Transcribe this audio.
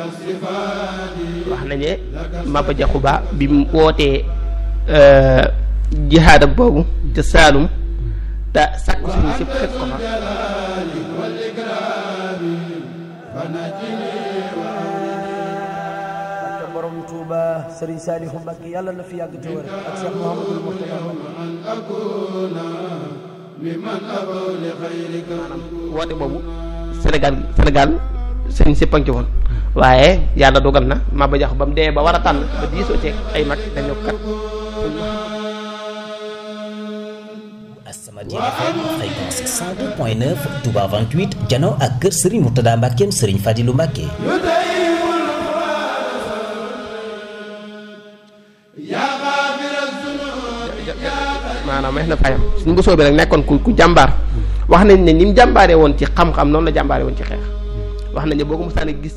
wax nañu ne Maba Jaxu Ba bi mu wootee jihaadam boobu ca Saalum te sàkk suñu sëpp fekk ko fa barke borom Touba Serigne Saliou Mbacké yàlla na fi yàgg te wér ak Cheikh Mouhamadul Mourtada maanaam woote boobu Sénégal Sénégal sëñ sëpp a ngi ci woon waaye yàlla dogal na Maba Jaxu ba mu dee ba war a tànn ba diisoo ceeg ay mag dañoo kat As-Samadiyya FM fréquence 102.9 Touba 28 jano ak kër Serigne Mourtada Mbackeem Serigne Fadilou Mbacke maanaam meex na fayam suñu mbosoo bi nag nekkoon ku ku jàmbaar wax nañ ne ni mu jàmbaaree woon ci xam-xam noonu la jàmbaaree woon ci xeex wax nañ ne boo ko mosaan a gis